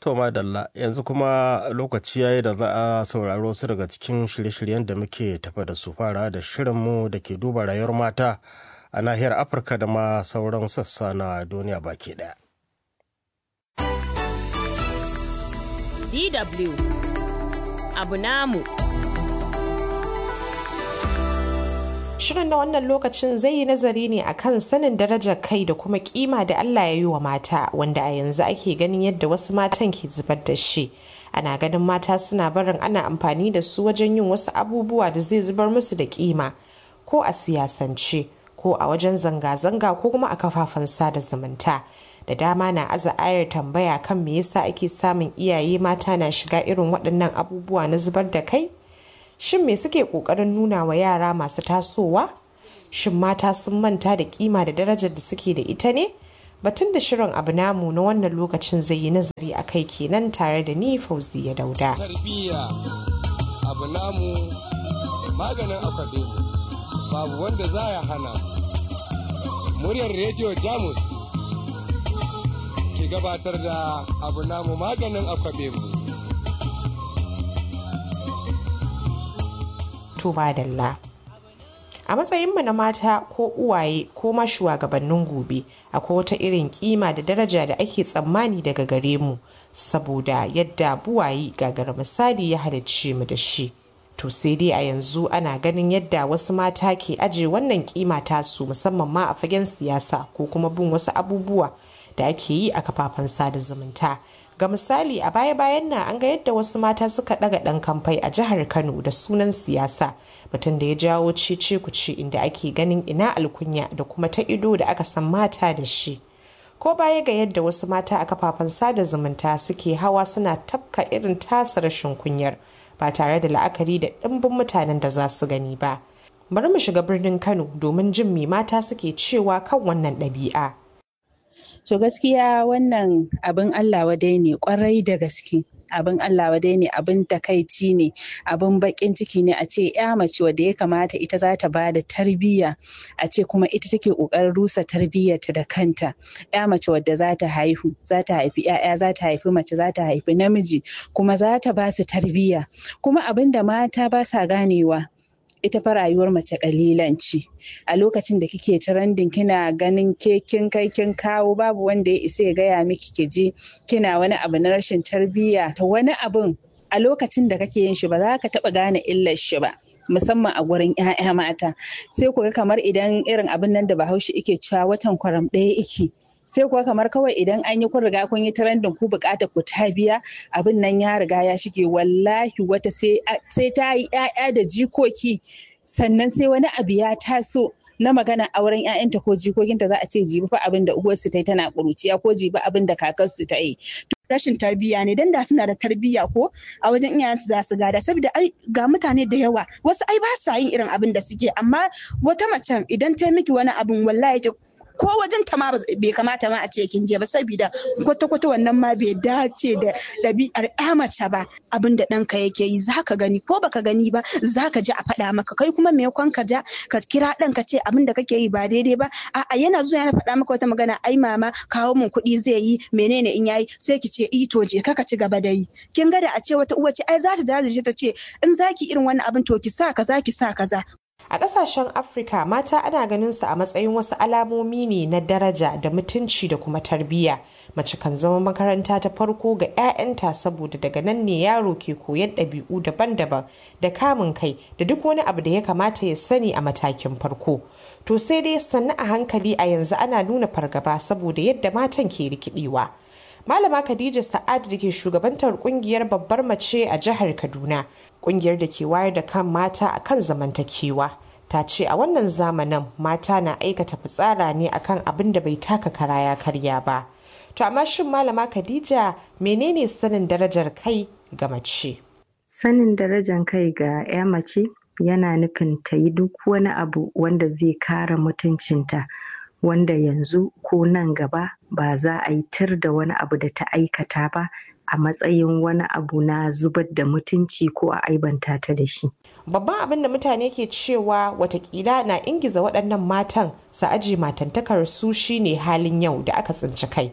To madalla yanzu kuma lokaci yayi da za a sauraro su daga cikin shirye-shiryen da muke tafa da su fara da shirinmu da ke duba rayuwar mata a nahiyar Afirka da ma sauran sassa na duniya baki daya. DW abu namu. Shirin na wannan lokacin zai yi nazari ne akan sanin darajar kai da kuma kima da Allah ya yi wa mata wanda a yanzu ake ganin yadda wasu matan ke zubar da shi. Ana ganin mata suna barin ana amfani da su wajen yin wasu abubuwa da zai zubar musu da kima ko a siyasance ko a wajen zanga-zanga ko kuma a kafafen sada zumunta. Da dama na aza ayar tambaya kan me yasa ake samun iyaye mata na shiga irin waɗannan abubuwa na zubar da kai? shin me suke kokarin nuna wa yara masu tasowa shin mata sun manta da kima da darajar da suke da ita ne batun da shirin abu namu na wannan lokacin zai yi nazari a kai kenan tare da ni fauzi ya dauda tarbiyya abu namu maganin akwabe babu wanda za ya hana muryar rediyo jamus ke gabatar da abu namu maganin akwabe mu to madalla a matsayinmu na mata ko uwaye ko ma shugabannin gobe akwai wata irin kima da daraja da ake tsammani daga gare mu saboda yadda buwaye gagara misali ya halicce mu da shi to sai dai a yanzu ana ganin yadda wasu mata ke aje wannan kima tasu musamman ma a fagen siyasa ko kuma bin wasu abubuwa da ake yi a kafafen sada zumunta ga misali a baya-bayan nan an ga yadda wasu mata suka daga dan kamfai a jihar kano da sunan siyasa batun da ya jawo cece kuce inda ake ganin ina alkunya da kuma ta ido da aka san mata da shi ko baya ga yadda wasu mata a kafafen sada zumunta suke hawa suna tafka irin tasa rashin kunyar ba tare da la'akari da ɗimbin mutanen da za su gani ba bari mu shiga birnin kano domin jin me mata suke cewa kan wannan ɗabi'a To gaskiya wannan abin Allah wadai ne kwarai da gaske. abin Allah wadai ne abin takaici ne abin bakin ciki ne a ce ya mace wadda ya kamata ita za ta bada tarbiyya a ce kuma ita take kokarin rusa tarbiyyarta da kanta ya mace wadda za ta haihu za ta haifi ya'ya za ta haifi mace za ta haifi namiji kuma za ta ba su tarbiyya kuma abin da mata ba sa ganewa ita fa rayuwar mace kalilan ce a lokacin da kike trending kina ganin ke kin kai kin kawo babu wanda ya isa ya gaya miki ki ji kina wani abu na rashin tarbiyya to wani abun a lokacin da kake yin shi ba za ka taba gane illar shi ba musamman a gurin 'ya'ya mata sai ku ga kamar idan irin abin nan da bahaushe ike cewa watan kwaram ɗaya ike sai kuwa kamar kawai idan an yi kun riga kun yi trending ku bukatar ku ta biya abin nan ya riga ya shige wallahi wata sai ta yi 'ya'ya da jikoki sannan sai wani abu ya taso na magana auren 'ya'yanta ko jikokinta za a ce jibi fa abin da uwarsu ta yi tana ƙuruciya ko jibi abin da kakarsu ta yi rashin tarbiyya ne dan da suna da tarbiyya ko a wajen iyayensu za su gada saboda ga mutane da yawa wasu ai ba sa yin irin abin da suke amma wata macen idan ta miki wani abin wallahi ko wajen ta ma bai kamata ma a ce kin je ba saboda kwata-kwata wannan ma bai dace da ɗabi'ar ya mace ba abin da ɗanka yake yi zaka gani ko baka gani ba zaka ji a faɗa maka kai kuma me ka ja ka kira ɗan ka ce abin da kake yi ba daidai ba a'a yana zuwa yana faɗa maka wata magana ai mama kawo min kuɗi zai yi menene in yayi sai ki ce i to je ka ci gaba da yi kin ga da a ce wata uwa ce ai za ta jajirce ta ce in zaki irin wannan abin to ki sa kaza ki sa kaza A ƙasashen Afirka mata ana ganin su a matsayin wasu alamomi ne na daraja da mutunci da kuma tarbiyya. Mace kan zama makaranta ta farko ga 'ya'yanta saboda daga nan ne yaro ke koyan ɗabi'u daban-daban da kamun kai da duk wani abu da ya kamata ya sani a matakin farko. To sai dai sannu a hankali a yanzu ana nuna fargaba saboda yadda matan ke rikidewa. Malama Khadija Sa'ad da ke shugabantar kungiyar babbar mace a jihar Kaduna, kungiyar da ke wayar da kan mata akan zamantakewa. Ta ce a wannan zamanin mata na aikata fitsara ne akan abin da bai taka kara ya karya ba. To amma shin Malama Khadija menene sanin darajar kai ga mace? Sanin darajar kai ga 'ya mace yana nufin ta yi duk wani abu wanda zai kare mutuncinta. wanda yanzu ko nan gaba ba za a yi tir da wani abu da ta aikata ba a matsayin wani abu na zubar da mutunci ko a aibanta ta da shi. Babban abin da mutane ke cewa watakila na ingiza waɗannan matan su aji matantakar su shine halin yau da aka tsinci kai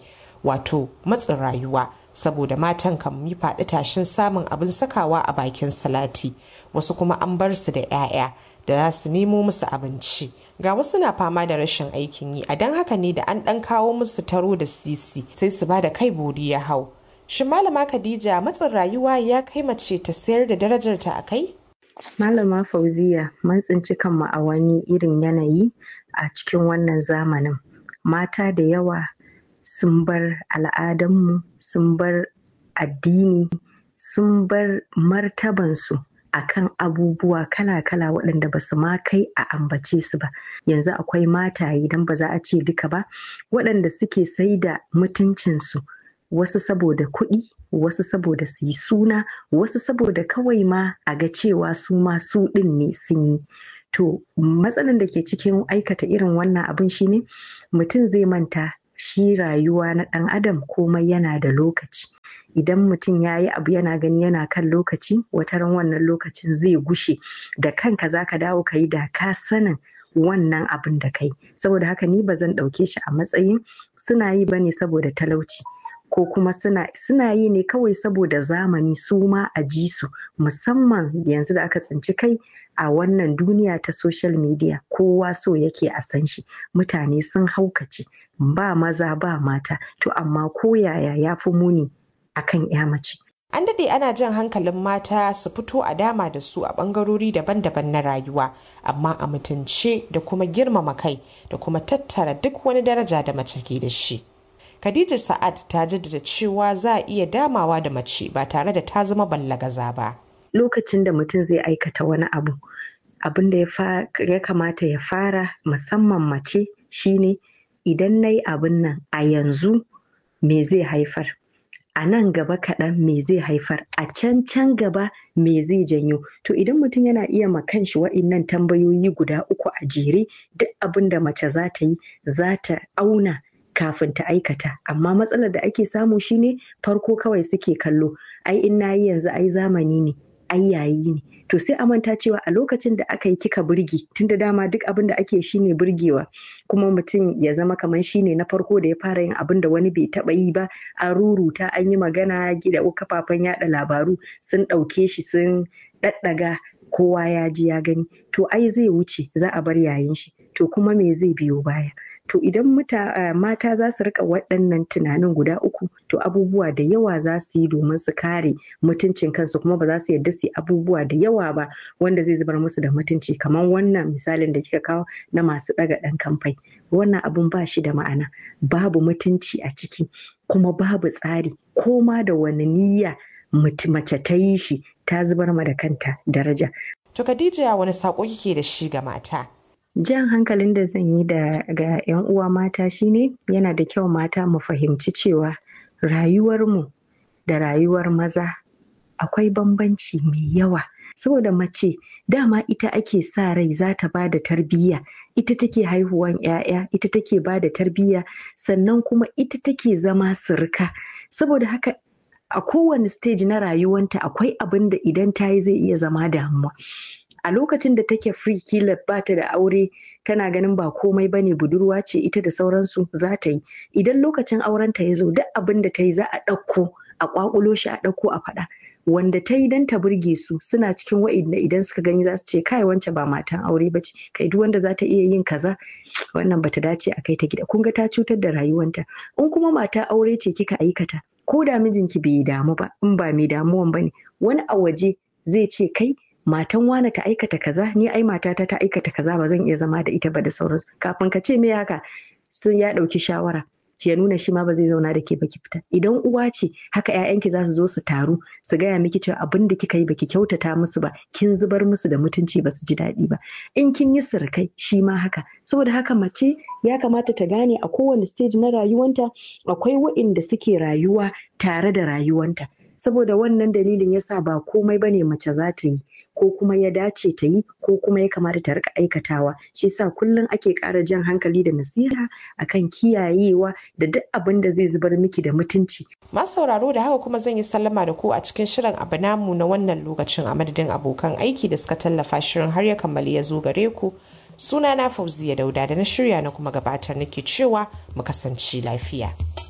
wato matsin rayuwa saboda matan kan yi faɗi tashin samun abin sakawa a bakin salati wasu kuma an bar su da 'ya'ya da za su nemo musu abinci ga wasu na fama da rashin aikin yi a don haka ne da an ɗan kawo musu taro da sisi sai su ba da kai bori ya hau shin malama khadija matsin rayuwa ya kai mace ta sayar da darajarta a kai malama fauziya mun tsinci kanmu a wani irin yanayi a cikin wannan zamanin mata da yawa sun bar al'adanmu sun bar addini sun bar martabansu akan abubuwa kala-kala waɗanda ba su ma kai a ambace su ba yanzu akwai mataye idan ba za a ce duka ba waɗanda suke sai da mutuncinsu wasu saboda kuɗi wasu saboda su yi suna wasu saboda kawai ma a ga cewa su ma su ɗin ne sun yi to matsalan da ke cikin aikata irin wannan abin shine mutum zai manta shi rayuwa na ɗan adam komai yana da lokaci idan mutum ya yi abu yana gani yana kan lokaci wataran wannan lokacin zai gushe da kanka za ka dawo ka yi da ka sanin wannan abin da kai saboda haka ni ba zan ɗauke shi a matsayin suna yi ba ne saboda talauci ko kuma suna, suna yi ne kawai saboda zamani su ma a ji su musamman yanzu da aka tsinci kai a wannan duniya ta social media kowa so yake a san shi mutane sun haukace ba maza ba mata to amma ko yaya ya fi muni akan ya mace an daɗe ana jan hankalin mata su fito a dama da su a ɓangarori daban-daban na rayuwa amma a mutunce da kuma girmama kai da kuma tattara duk wani daraja da mace ke da shi Khadija Sa'ad ta jaddada cewa za a iya damawa da mace ba tare da ta zama ballagaza ba. Lokacin da mutum zai aikata wani abu, abin da ya kamata ya fara musamman mace shine idan na yi abin nan a yanzu me zai haifar. A nan gaba kaɗan me zai haifar, a can can gaba me zai janyo. To idan mutum yana iya ma kanshi wa'innan tambayoyi guda uku a jere duk abin da mace za ta yi za ta auna kafin ta aikata amma matsalar da ake samu shine farko kawai suke kallo ai in nayi yanzu ai zamani ne ai yayi ne to sai a manta cewa a lokacin da aka yi kika burge tunda dama duk abin da ake shine burgewa kuma mutum ya zama kamar shine na farko da ya fara yin abin da wani bai taba yi ba an ruruta an yi magana gida kafafen yada labaru sun ɗauke shi sun ɗaɗɗaga kowa ya ji ya gani to ai zai wuce za a bar yayin shi to kuma me zai biyo baya to idan mata za su rika waɗannan tunanin guda uku to abubuwa da yawa za su yi domin su kare mutuncin kansu kuma ba za su yarda su yi abubuwa da yawa ba wanda zai zubar musu da mutunci kamar wannan misalin da kika kawo na masu ɗaga ɗan kamfai wannan abun ba shi da ma'ana babu mutunci a ciki kuma babu tsari ko ma da wani niyya mace ta yi shi ta zubar ma da kanta daraja. To Khadija wani saƙo kike da shi ga mata? jan hankalin da zan yi da ga 'yan uwa mata shine yana da kyau mata mu fahimci cewa rayuwarmu da rayuwar maza akwai bambanci mai yawa saboda mace dama ita ake sa rai za ta ba da tarbiyya ita take haihuwan 'ya'ya ita take ba da tarbiyya sannan kuma ita take zama sirka saboda haka a kowane stage na rayuwanta akwai abin da idan ta yi zai iya zama damuwa a lokacin da take free kila ba ta da aure tana ganin ba komai bane budurwa ce ita da sauransu za ta yi idan lokacin aurenta ya zo duk abin da ta yi za a ɗauko a ƙwaƙulo shi a ɗauko a faɗa wanda ta yi don ta burge su suna cikin wa'inda idan suka gani za su ce kai wance ba matan aure ba ce kai duk wanda za ta iya yin kaza wannan bata dace a kai ta gida kun ga ta cutar da rayuwanta in kuma mata aure ce kika aikata ko da mijinki bai damu ba in ba mai damuwan bane wani a waje zai ce kai matan wane ta aikata kaza ni ai matata ta aikata kaza ba zan iya zama da ita ba da sauransu kafin ka ce me haka sun ya ɗauki shawara ya nuna shi ma ba zai zauna da ke baki fita idan uwa ce haka ƴaƴanki za su zo su taru su gaya miki cewa abin da kika yi baki kyautata musu ba kin zubar musu da mutunci ba su ji daɗi ba in kin yi sirkai shi ma haka saboda haka mace ya kamata ta gane a kowane stage na rayuwanta akwai wa'inda suke rayuwa tare da rayuwanta saboda wannan dalilin yasa ba komai bane mace za ta yi ko kuma ya dace ta yi ko kuma ya kamata ta rika aikatawa shi yasa kullum ake ƙara jan hankali da nasiha akan kiyayewa da duk abin da zai zubar miki da mutunci masu sauraro da haka kuma zan yi sallama da ku a cikin shirin abu namu na wannan lokacin a madadin abokan aiki da suka tallafa shirin har ya kammali ya zo gare ku suna na fauziya dauda da na shirya na kuma gabatar nake cewa mu kasance lafiya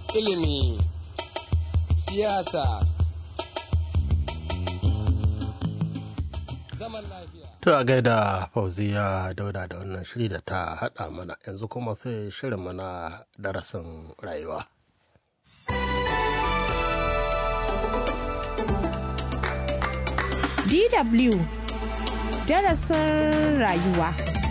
ilimi siyasa zaman lafiya To a gaida fauziya dauda da wannan shiri da ta haɗa mana yanzu kuma sai shirin mana darasin rayuwa. DW darasin rayuwa.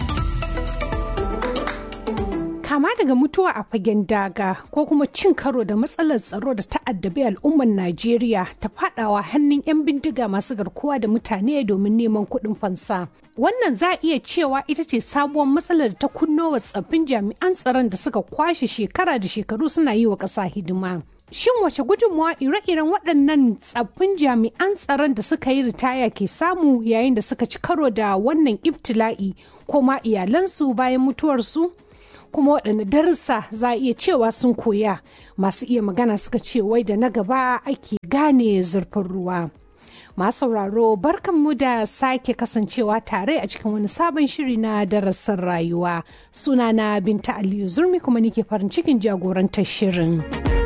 Kama daga mutuwa a fagen daga ko kuma cin karo da matsalar tsaro da ta'addabi al'ummar Najeriya ta fadawa hannun 'yan bindiga masu garkuwa da mutane domin neman kuɗin fansa. Wannan za a iya cewa ita ce sabuwar matsalar da ta kunno wa tsaffin jami'an tsaron da suka kwashe shekara da shekaru suna yi wa ƙasa hidima. Shin wace gudunmawa ire-iren waɗannan tsaffin jami'an tsaron da suka yi ritaya ke samu yayin da suka ci karo da wannan iftila'i ko ma iyalansu bayan mutuwarsu? Kuma waɗanne darussa za a iya cewa sun koya masu iya magana suka ce wai da na gaba ake gane zurfin ruwa. Masu sauraro barkanmu da sake kasancewa tare a cikin wani sabon shiri na darasin rayuwa. Sunana Binta Aliyu Zurmi kuma nike farin cikin jagorantar shirin.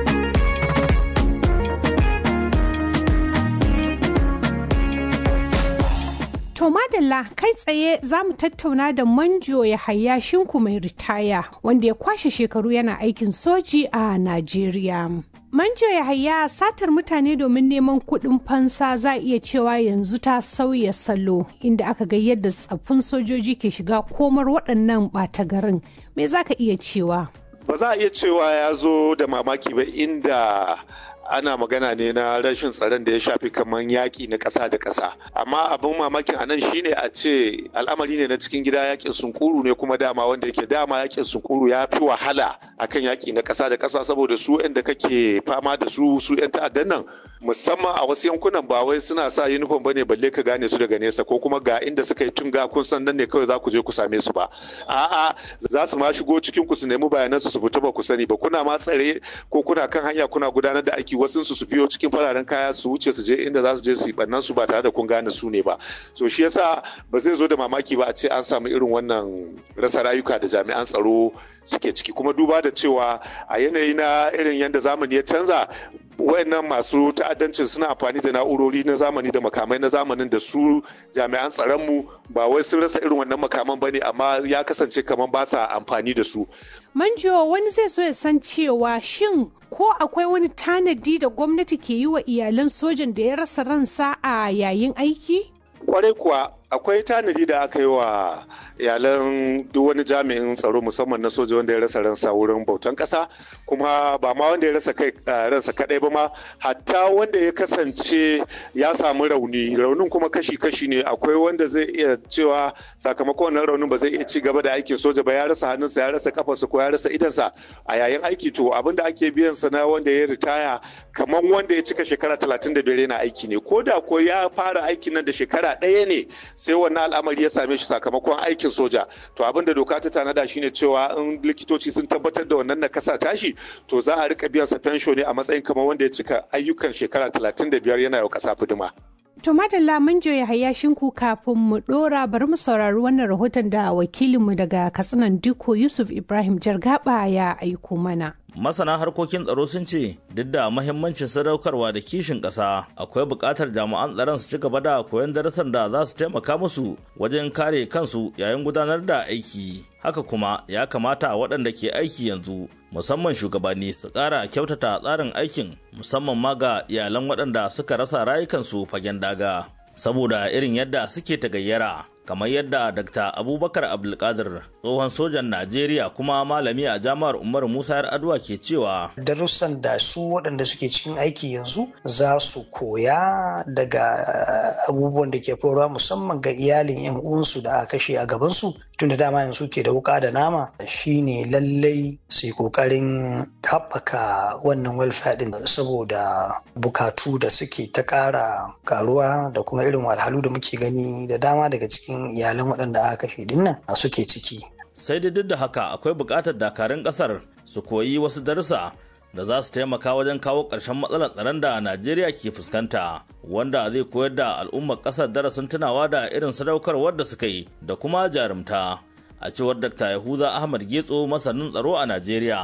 To madalla kai tsaye za mu tattauna da manjo ya haya shinku mai ritaya wanda ya kwashe shekaru yana aikin soji a Najeriya. Manjo ya haya satar mutane domin neman kuɗin fansa za a iya cewa yanzu ta sauya salo inda aka ga yadda tsaffin sojoji ke shiga komar waɗannan ɓata garin. Me za ka iya cewa? Ba za a iya cewa ya zo da mamaki ba inda ana magana ne na rashin tsaron da ya shafi kamar yaƙi na ƙasa da ƙasa amma abin mamakin a nan shine a ce al'amari ne na cikin gida yaƙin sunkuru ne kuma dama wanda yake dama yaƙin sunkuru ya fi wahala akan yaƙi na ƙasa da ƙasa saboda su da kake fama da su su 'yan ta'addan nan musamman a wasu yankunan ba wai suna sa uniform bane balle ka gane su daga nesa ko kuma ga inda suka yi tunga kun san nan ne kawai za ku je ku same su ba a'a za su ma shigo cikin ku su nemi bayanan su su fita ba ku sani ba kuna ma tsare ko kuna kan hanya kuna gudanar da aiki wasu su su biyo cikin fararen kaya su wuce su je inda za su je su yi bannan su ba tare da kun gane su ne ba so shi yasa ba zai zo da mamaki ba a ce an samu irin wannan rasa rayuka da jami'an tsaro suke ciki kuma duba da cewa a yanayi na irin yadda zamani ya canza wayannan masu ta'addancin suna amfani da na'urori na zamani da makamai na zamanin da su jami'an tsaronmu ba wai sun rasa irin wannan makaman bane amma ya kasance kamar ba sa amfani da su Manjo wani zai so ya san cewa shin ko akwai wani tanadi da gwamnati ke yi wa iyalan sojan da ya rasa ransa a yayin aiki? Kwarai kuwa akwai tanadi da aka yi wa iyalan duk wani jami'in tsaro musamman na soja wanda ya rasa ransa wurin bautan kasa kuma ba ma wanda ya rasa kai ransa kadai ba ma hatta wanda ya kasance ya samu rauni raunin kuma kashi-kashi ne akwai wanda zai iya cewa sakamakon wannan raunin ba zai iya ci gaba da aikin soja ba ya rasa hannunsa ya rasa kafarsa ko ya rasa idansa a yayin aiki to abin da ake biyan sa na wanda ya ritaya kamar wanda ya cika shekara talatin da biyar yana aiki ne ko da ko ya fara aikin nan da shekara ɗaya ne sai wannan al'amari ya same shi sakamakon aikin soja to abin da doka ta tanada shine cewa in likitoci sun tabbatar da wannan nakasa tashi to za a rika biyan sa fensho ne a matsayin kamar wanda ya cika ayyukan shekara 35 yana yau kasa fidima To madalla mun ya haya shinku kafin mu dora bari mu saurari wannan rahoton da wakilinmu daga Katsinan Diko Yusuf Ibrahim Jargaba ya aiko mana. masana harkokin tsaro sun ce duk da mahimmancin sadaukarwa da kishin ƙasa akwai buƙatar jami'an tsaron su ci gaba da koyon darasan da za su taimaka musu wajen kare kansu yayin gudanar da aiki haka kuma ya kamata waɗanda ke aiki yanzu musamman shugabanni su ƙara kyautata tsarin aikin musamman ma ga iyalan waɗanda suka rasa rayukansu fagen daga saboda irin yadda suke tagayyara kamar yadda Dr. Abubakar Abdulkadir tsohon sojan Najeriya kuma malami a jami'ar Umar Musa Yar'adua ke cewa darussan da su waɗanda suke cikin aiki yanzu za su koya daga abubuwan da ke faruwa musamman ga iyalin yan uwansu da aka kashe a gabansu tun da dama yanzu ke da wuka da nama shine lallai su yi kokarin haɓaka wannan welfare din saboda bukatu da suke ta ƙara karuwa da kuma irin wahalhalu da muke gani da dama daga cikin iyalan waɗanda aka kashe dinnan suke ciki. Sai dai duk da haka akwai buƙatar dakarun ƙasar su koyi wasu darussa da za su taimaka wajen kawo ƙarshen matsalar tsaron da Najeriya ke fuskanta wanda zai koyar da al'ummar ƙasar darasin tunawa da irin sadaukarwar da suka yi da kuma jarumta a cewar Dr. Yahuza Ahmad Getso masanin tsaro a Najeriya.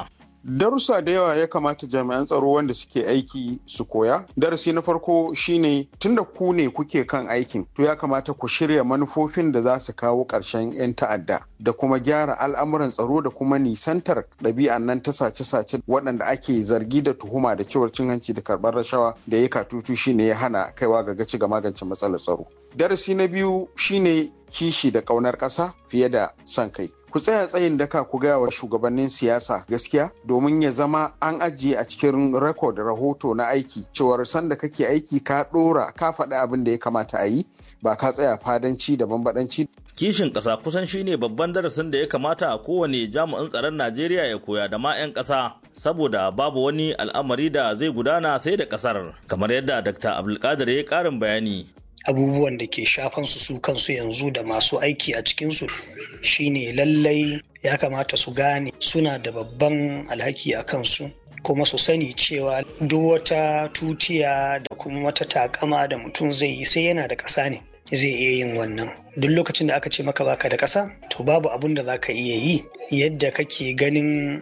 darussa da yawa ya kamata jami'an tsaro wanda suke aiki su koya darasi na farko shine tunda ku ne kuke kan aikin to ya kamata ku shirya manufofin da za su kawo ƙarshen 'yan ta'adda da kuma gyara al'amuran tsaro da kuma nisantar ɗabi'an nan ta sace-sace waɗanda ake zargi da tuhuma da cewar cin hanci da karɓar rashawa da ya katutu shine ya hana kaiwa ga gaci ga magance matsalar tsaro darasi na biyu shine kishi da ƙaunar ƙasa fiye da son kai ku tsaya tsayin daka ku gaya wa shugabannin siyasa gaskiya domin ya zama an ajiye a cikin rekod rahoto na aiki cewar sanda kake aiki ka ɗora ka faɗi abin da ya kamata a yi ba ka tsaya fadanci da bambadanci kishin ƙasa kusan shine babban darasin da ya kamata a kowane jami'in tsaron najeriya ya koya da ma 'yan ƙasa saboda babu wani al'amari da zai gudana sai da ƙasar kamar yadda dr abdulkadir ya ƙarin bayani abubuwan da ke shafan su su kansu yanzu da masu aiki a cikinsu shine lallai ya kamata su gane suna da babban alhaki a kansu kuma su sani cewa duk wata tutiya da kuma wata takama da mutum zai yi sai yana da ƙasa ne zai iya yin wannan duk lokacin da aka ce maka baka da ƙasa to babu abun da za ka iya yi yadda kake ganin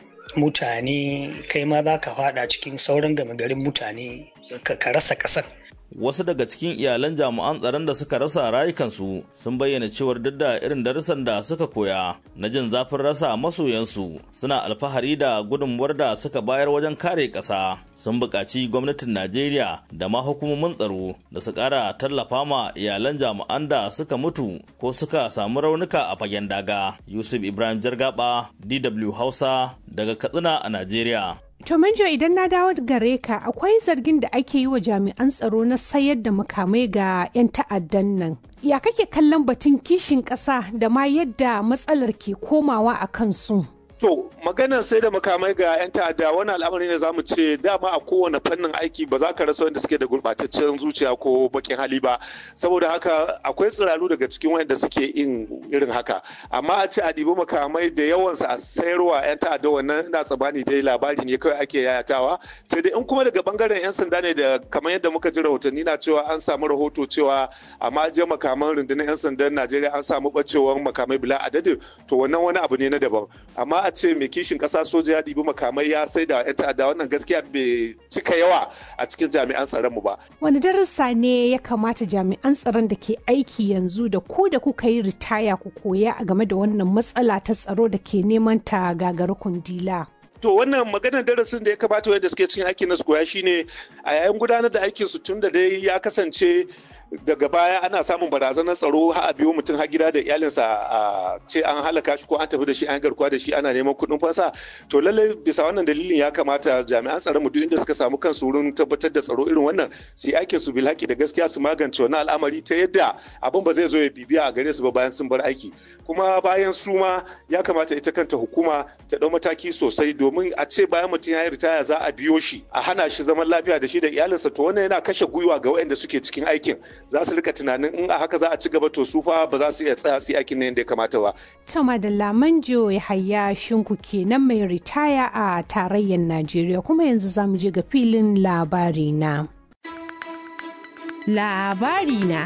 mutane kai ma za ka fada cikin sauran gama garin mutane ka rasa ƙasar wasu daga cikin iyalan jami'an tsaron da suka rasa rayukansu sun bayyana cewar duk da irin darussan da suka koya na jin zafin rasa masoyansu suna alfahari da gudunmuwar da suka bayar wajen kare ƙasa sun buƙaci gwamnatin najeriya da ma hukumomin tsaro da su ƙara tallafa ma iyalan jami'an da suka mutu ko suka samu raunuka a fagen daga yusuf ibrahim jargaba dw hausa daga katsina a najeriya To Manjo idan na dawo gare ka akwai zargin da ake yi wa jami'an tsaro na sayar da makamai ga 'yan ta'addan nan. Ya kake kallon batun kishin ƙasa da ma yadda matsalar ke komawa a kansu? To, maganar sai da makamai ga 'yan ta'adda wani al'amari ne zamu ce dama a kowane fannin aiki ba za ka rasa wanda suke da gurɓataccen zuciya ko bakin hali ba. Saboda haka akwai tsiraru daga cikin wanda suke yin irin haka. Amma a ce a ɗibi makamai da yawansa a sayarwa 'yan ta'adda wannan ina tsammani dai labari ne kawai ake yayatawa. Sai dai in kuma daga bangaren 'yan sanda ne da kamar yadda muka ji rahotanni na cewa an samu rahoto cewa a je makaman rundunar 'yan sandan Najeriya an samu ɓacewar makamai bila adadin to wannan wani abu ne na daban. Amma a ce mai kishin kasa soja ya ɗibi makamai ya sai da 'yan ta'adda wannan gaskiya bai cika yawa a cikin jami'an tsaron mu ba. Wani darasa ne ya kamata jami'an tsaron da ke aiki yanzu da ku da kuka yi ritaya ku koya a game da wannan matsala ta tsaro da ke neman ta gagara kundila. To wannan maganar darasin da ya kamata wanda suke cikin aikin na su koya shine a yayin gudanar da aikin su tun da dai ya kasance daga baya ana samun barazanar tsaro har a biyo mutum har gida da iyalinsa a ce an halaka shi ko an tafi da shi an garkuwa da shi ana neman kuɗin fansa to lallai bisa wannan dalilin ya kamata jami'an tsaron mu duk inda suka samu kansu wurin tabbatar da tsaro irin wannan su yi aikin su bil haƙi da gaskiya su magance wannan al'amari ta yadda abin ba zai zo ya bibiya a gare su ba bayan sun bar aiki kuma bayan su ma ya kamata ita kanta hukuma ta ɗau mataki sosai domin a ce bayan mutum ya yi ritaya za a biyo shi a hana shi zaman lafiya da shi da iyalinsa to wannan yana kashe gwiwa ga waɗanda suke cikin aikin za su rika tunanin in a haka za a ci gaba to su fa ba za su iya tsaya su yi aikin ne yadda ya kamata ba. Tama da Lamanjo ya haya shinku kenan mai ritaya a tarayyar Najeriya kuma yanzu za mu je ga filin labari na. Labari na.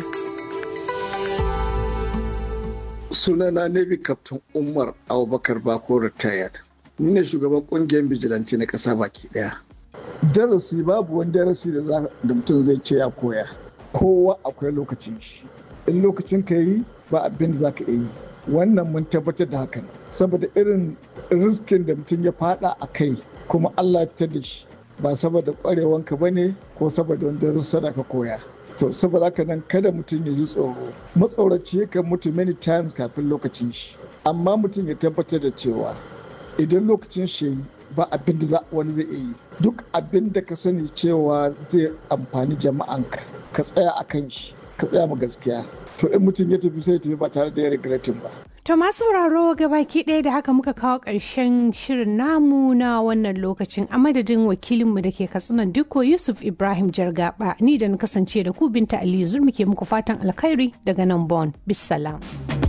Sunana Navy Captain Umar Abubakar Bako retired. Ni ne shugaban kungiyar bijilanti na ƙasa baki ɗaya. Darasi babu wani darasi da mutum zai ce ya koya. kowa akwai lokacin shi in lokacin ka yi ba abin da za ka yi wannan mun tabbatar da hakan saboda irin riskin da mutum ya fada a kai kuma allah ta da shi ba saboda kwarewanka ba ne ko saboda wanda rusa da ka koya to saboda haka nan kada mutum ya ji tsoro matsoraci yakan mutu many times kafin lokacin shi amma mutum ya tabbatar da cewa idan lokacin shi yi ba abin da wani zai iya yi duk abin da ka sani cewa zai amfani jama'anka ka tsaya a kan shi ka tsaya ma gaskiya to in mutum ya tafi sai tafi ba tare da ya regretin ba To masu sauraro gabaki ɗaya da haka muka kawo ƙarshen shirin namu na wannan lokacin a madadin wakilinmu da ke katsinan dukko Yusuf Ibrahim Jargaba ni da na kasance da ku binta Aliyu Zurmi ke muku fatan alkhairi daga nan Bon. Bisalam.